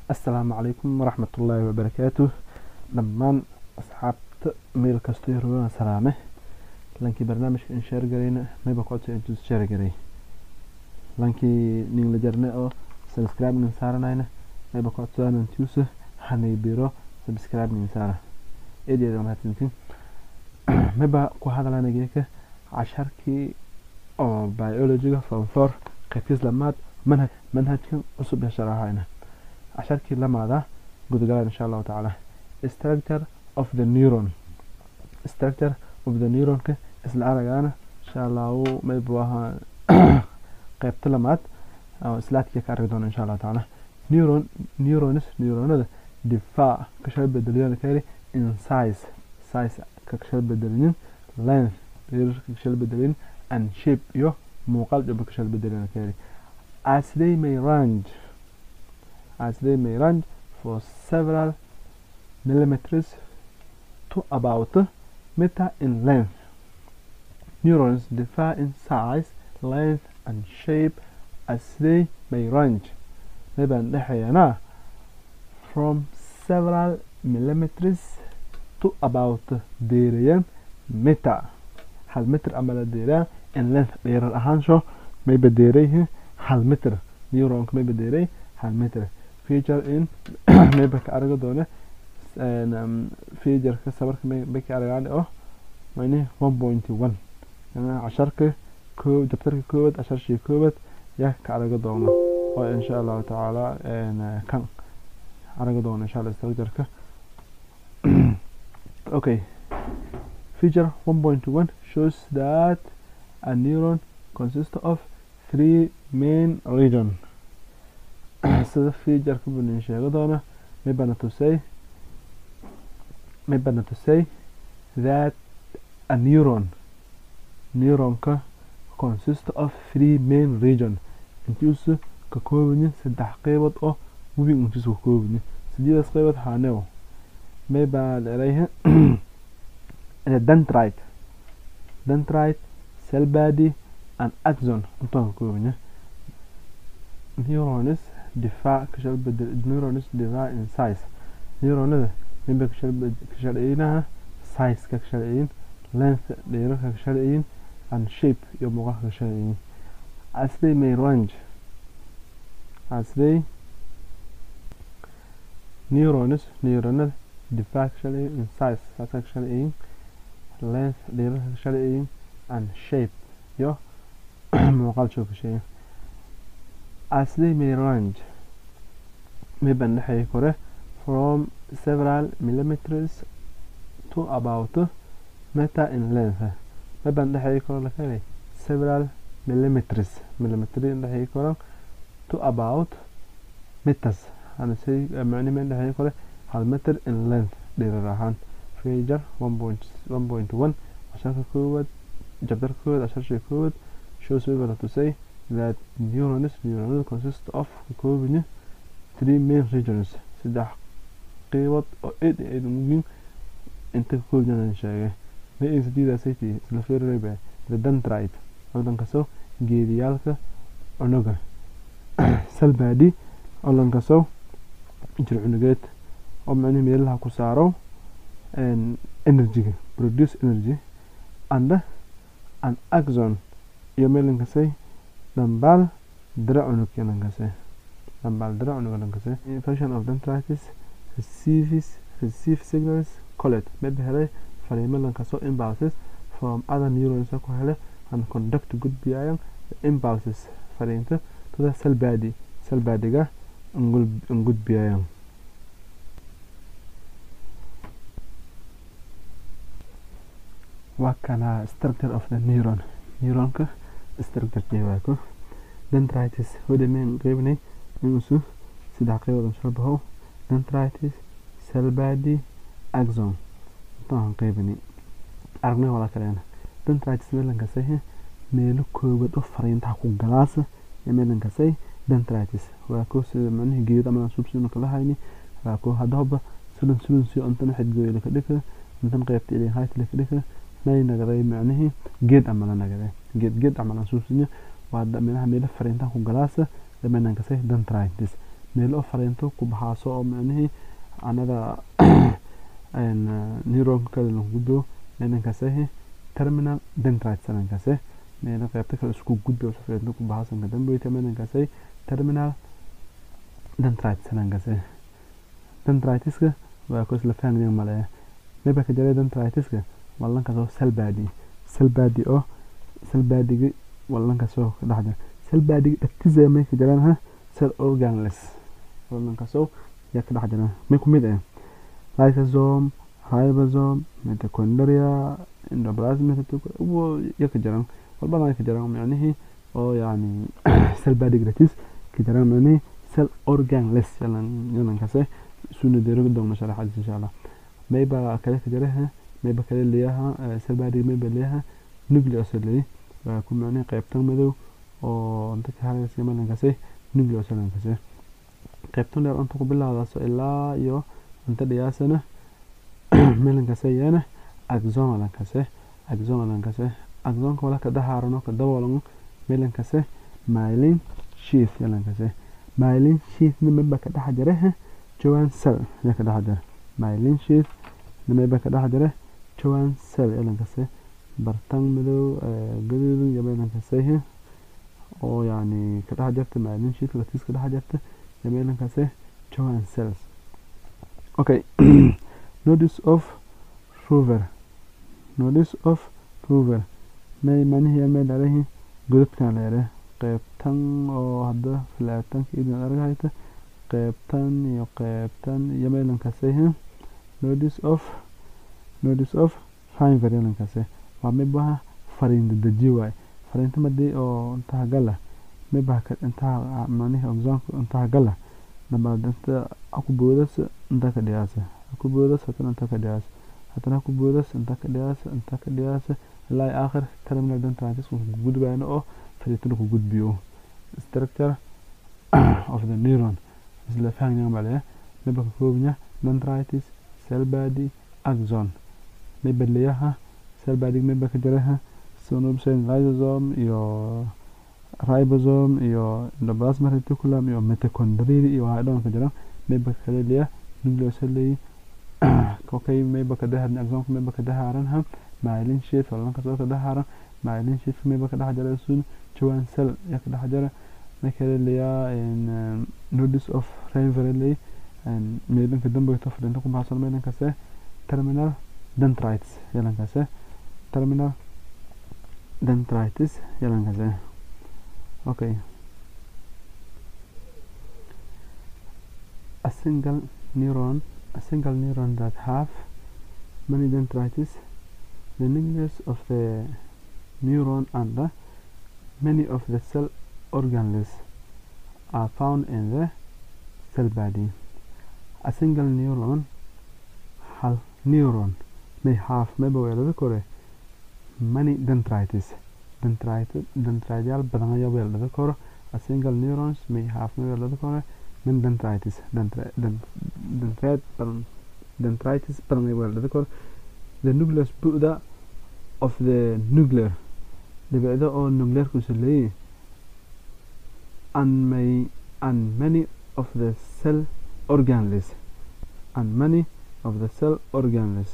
assalaamu calaykum waraxmatullaahi wabarakaatuh dhammaan asxaabta meel kastoo yarooana salaame lankii barnaamijka in sheer garayna mayba kocodsa intuu sheer garay lankii nin la jarne oo subscribe nin saaranayna mayba kocodsadaan intuusa hanay biro subscribe nin saara eedeeda mahadsantiin mayba ku hadalana geeka casharkii oo biologyga form four qaybtiis lamaad manhaj manhajkan cusub ee sharaxayna casharkii lamaada gudagalaan insha allahu tacaala structure of the neuron structure of the neuronka isla aragaana insha allahu maybu ahaa qaybta lamaad oo slaadkii ka argi doona insha allahu tacaala neuron neuronis neuronada difaac ka shal bedeliyaan ka yiri in size size ka shal bedelinin length dherer ka shal bedelin and shape iyo muuqaal dhaba ka shal bedeliyaan ka yiri as they may range as they may range for several millimeters to about a meter in length. Neurons differ in size, length, and shape as they may range. Mayban dhexeeyana from several millimeters to about deerayan meter. hal meter ama la deeraa in length dheerar ahaansho mayba deerayhi hal meter neuronka mayba deeray hal meter feature in mayba ka arga doona featureka sabarka may ka argaan oo mani one point one casharka koo jabtarka koowaad casharshii koowaad yaa ka arga doona oo insha allahu tacaala kan arga doona insha allah structureka okay feature one point one shows that a neuron consists of three main region sida featureka bunin sheego doona maybana tusay maybana tusay that a neuron neuronka consists of three main region intiisu ka koobayin saddex qeybood oo webi intiisu ka koobayin sideedaas qeybood haanew maybaa leedahay dendrite dendrite cell body and axon intaan ka koobayin neuronis difaac ka shal bedel neuronis difaac in size neuronada mayba ka shalciyinaha size-ka ka shalciyin length dheerarka ka shalciyin and shape iyo muuqaalka ka shalciyin as they may range as they neuronis neuronada difaac ka shalciyin in size size-ka ka shalciyin length dheerarka ka shalciyin and shape iyo muuqaal show ka shalciyin as they may range mayban dhexeeya kore from several millimeters to about a meter in length mayban dhexeeya koro la helay several millimeters millimetry dhexeeya koro to about meters hanase macni men dhexeeya kore hal meter in length dheerar ahaan feature one point one point one casharka koowaad jabdarka koowaad casharshii koowaad shows mayba la tusay that neurons neuronada consist of koobanya three main regions saddex qeybood oo eed eed muhiim inta ka koobyan sheegay ma ay sidiidaasaytii isla feerarayba the dendrite odankaso geediyaalka cunuga salbadi odankaso jir cunugeed oo macnihi meelaha ku saaro energyga produce energy and an axon iyo meelankasay dhambaal dira cunug yalankase dhambaal dira cunug yalankase infection of dendritis receives receive signals collect maybe helay fariimo lankasoo impulses from other neurons ku hele and conduct gudbiyayaan impulses fariinta to the cell body cell badiga ngudbiyayaan waa kana structure of the neuron neuronka structure jeewaako dendritis hodameen qeybnay inusu saddex qeybood soo baxo dendritis cell body axon intaan qeybini aragnay wala kaleena dendritis meelankasay meelo koobad oo fariintaha ku galaasa ee meelankasay dendritis waa ko sida macnihi geed ama subsino kala hayni waa ko hadaba sulun sulun si intan xidgooy la kadhika intan qeybta ilaa hayt la kadhika may nagaday macnihi geed ama la nagaday geed geed ama la subsino waa meelaha meelo fariintaha ku galaasa ee meelankasay dendritis meel oo fariinto ku baxaaso oo micnihii anada neuronka kale lagu gudbo meelankaasehi terminal dendrites meelankaase meela qaybta kale isku gudbo fariinto ku baxaaso ka damboyta meelankaase terminal dendrites meelankaase dendritiska waa kuwas la fahmayan maleeya meba ka jaray dendritiska wallankaasoo salbadi salbadi oo salbadigi wallankaasoo ka dhex jira salbadigi dhagtiisa may ka jiraan ha cell organless wallankaasoo yaa ka dhex jira may ku mid ah lysosome ribosome mitochondria endoplasm yaa ka jiraan walbana ka jiraan micnihii oo yani salbadig dhagtiis ka jiraan micnihii cell organless yalankaase suna deero doona sharaxaadiis insha allah mayba kale ka jira mayba kale leeyaha salbadig mayba leeyaha nucleus leeyahay waa ku micnihii qaybtan madow oo inta ka haraysa meelankase nucleus meelankase qaybtan dheer inta ku bilaawdaso ilaa iyo inta dhiyaasana meelankase iyana axon meelankase axon meelankase axonka wala ka dahaarano ka daboolano meelankase myelin sheath meelankase myelin sheath nimaba ka dhex jira joan cell yaa ka dhex jira myelin sheath nimaba ka dhex jira joan cell meelankase bartan madow gaduudan iyo meelankase oo yani ka dhex jirta myelin sheath latiis ka dhex jirta iyo meelankase joan cells okay notice of rover notice of rover may manihi may dhalahi godadkan leere qeybtan oo hadda filaatanka idin argahayta qeybtan iyo qeybtan iyo meelankase notice of notice of fiver meelankase waa mibaha fariin dedeji waay fariinta madii oo intaha gala mibaha intaha manihi examka intaha gala nabaad inta aku boodas inta ka dhiyaasa aku boodas hatana inta ka dhiyaasa hatana aku boodas inta ka dhiyaasa inta ka dhiyaasa ilaa aakhir terminal dendritis ku gudbayno oo fariintada ku gudbiyo structure of the neuron isla fahmaya malaya miba ka koobnya dendritis cell body axon miba leeyaha cell body miba ka jiraha synopsin lysosome iyo ribosome iyo endoplasmic reticulum iyo mitochondria iyo waxay dhan ka jiraan mayba kale leeyahay nucleus leeyahay okay mayba ka dahaaran axonka mayba ka dahaaran ha myelin sheath wallan ka soo ka dahaaran myelin sheath mayba ka dhex jira sun joan cell yaa ka dhex jira may kale leeyahay notice of river leeyahay meelanka dambayta fadhinta ku baxsan meelankase terminal dendrites yalankase terminal dendritis yalankase okay a single neuron a single neuron that have many dendrites the nucleus of the neuron and the, many of the cell organelles are found in the cell body a single neuron hal neuron may have mayba weelada kore many dendrites dendriteyaal badan ayaa weeldhada koro a single neurons may have may weeldhada kore min dendritis dendrite badan dendritis badan ayaa weeldhada koro the nucleus bu'da of the nuclear dhibicda oo nuclearkuusa leeyahy and may and many of the cell organelles and many of the cell organelles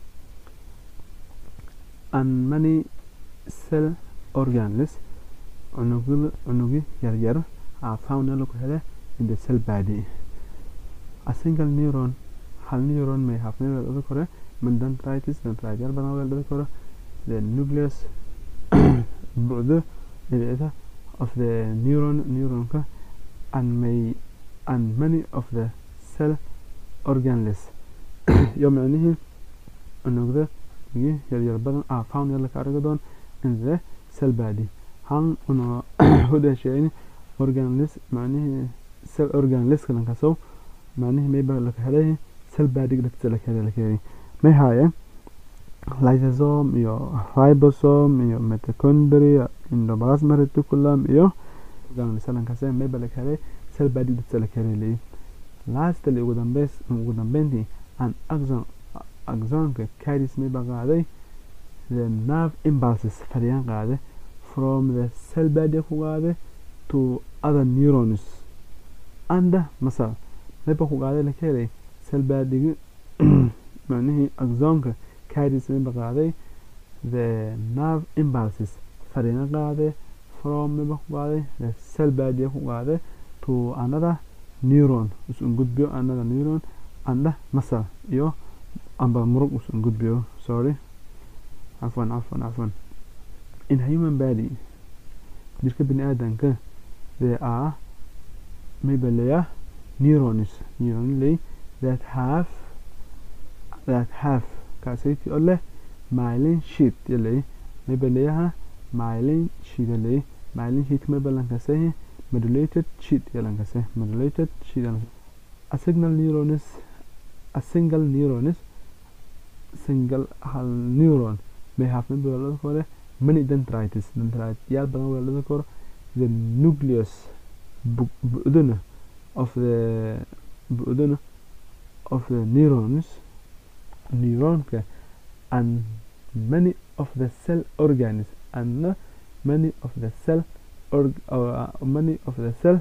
and many cell organelles unugyo yaryar are found lagu hele in the cell body a single neuron hal neuron may have may weeldhada kore min dendritis dendriteyaal badan weeldhada kore the nucleus bu'da dhibicda of the neuron neuronka and may and many of the cell organelles iyo micnihii unugda yaryar badan ah found yalla ka arga doon in the cell body han una hodashayni organelles macnihii cell organelles kalankasow macnihii mayba laka helay cell body dhagta laka helay laka helay may haayeen lysosome iyo ribosome iyo mitochondria endoplasmic reticulum iyo organelles kalankaase mayba laka helay cell body dhagta laka helay lastly ugu dambeys ugu dambeyntii an axon axonka carries mayba qaaday the nerve impulses fariyaan qaaday from the cell body ku qaaday to other neurons anda masal mayba ku qaaday la ka helay salbaadhigi macnihii axonka carries mayba qaaday the nerve impulses fariina qaaday from mayba ku qaaday the cell baadiya ku qaaday to another neuron usun gudbiyo another neuron anda masal iyo amba murug usun gudbiyo sorry cafwan cafwan cafwan in human body jirka bini aadanka there are maybe leeya neurons neuron lay that have that have kaasaytii oo leh myelin sheet yalay maybe leeyaha myelin sheet yalay myelin sheet maybe lankasay modulated sheet yalankase modulated sheet yalankase a signal neuron is a single neuron is single hal neuron may have maybe weelada kore many dendrites dendrite yaal badan weelada kore the nucleus bu-duna of the bu-duna of the neurons neuronka and many of the cell organs and many of the cell org uh, many of the cell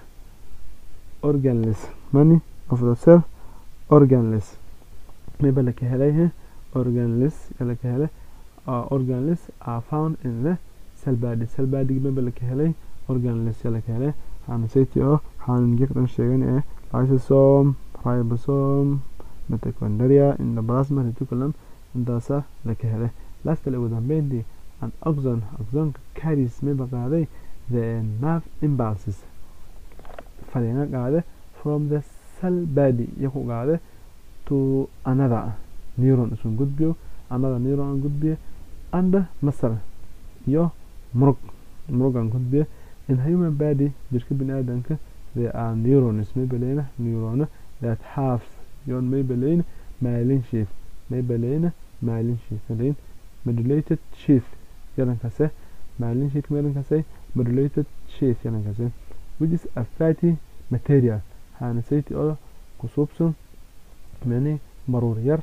organless many of the cell organless maybe la ka helay organless la ka helay uh, organless are found in the cell body cell body maybe la ka helay organless la ka helay waxaana sayti oo waxaan jekdan sheegan ee lysosome ribosome mitochondria endoplasma reticulum intaasa la ka helay lastale ugu dambeyntii an oxon oxonka carries mayba qaaday the nerve impulses fariina qaade from the cell body iyo ku qaade to another neuron isun gudbiyo another neuron an gudbiyo and masal iyo murug murugan gudbiyo in human body jirka bini aadanka there are neurons mayba leyna neurono that have yon mayba leyna myelin sheath mayba leyna myelin sheath leyn modulated sheath yalankase myelin sheath yalankase modulated sheath yalankase which is a fatty material waxaana sayti oo kusuubsan mani maruur yar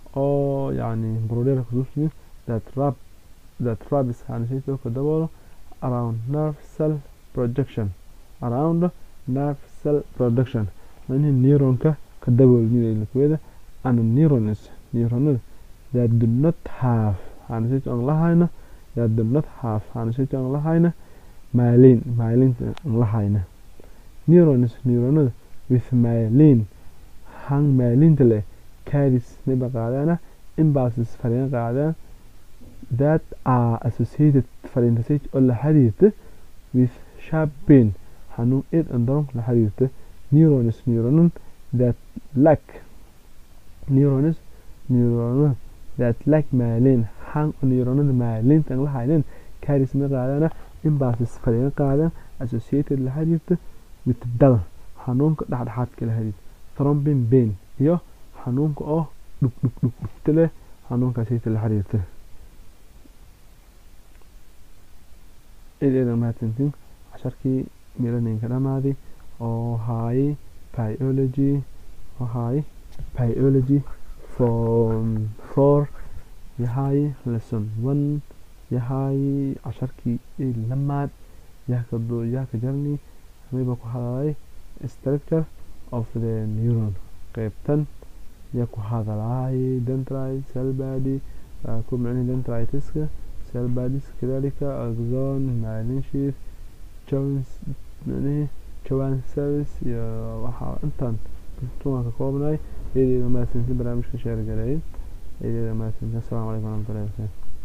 oo yani maruur yar kusuubsan that rab that rabis waxaana sayti oo ka daboolo around nerve cell projection around nerve cell production mani neuronka ka daboolnidaylakweda and neurons neuronada that do not have waxaana sayti on lahayna that do not have waxaana sayti on lahayna myelin myelinta on lahayna neurons neuronada with myelin hang myelinta leh carries mayba qaadana impulses fariin qaadaan that are associated fariinta say oo la xiriirta with sharp pain xanuun eed andaron la xiriirta neurons neuronon that lack neurons neuronon that lack myelin hang neuronada myelinta aan la haynin carries may qaadana impulses fariin qaadaan associated la xiriirta with dal xanuunka dhexdhexaadka la xiriirta thrombin pain iyo xanuunka oo dhug dhug dhug dhugta leh xanuunkaasayta la xiriirta eedeedan mahadsantiin casharkii milaninka dhamaaday oo haayay biology oo haayay biology from four yahay lesson one yahay casharkii lamaad yaakado yaaka jarni mayba ku hadalay structure of the neuron qaybtan yaa ku hadalay dendrite cell body ku micnihi dendritiska cell bodies kadalika axon myelin sheath jones micnihi joan cells iyo waxaa intaan tumaan ka koobnay eedeeda mahadsantiin barnaamijka sheergareeyay eedeeda mahadsantiin assalaamu calaykum waraxmatullahi wabarakatu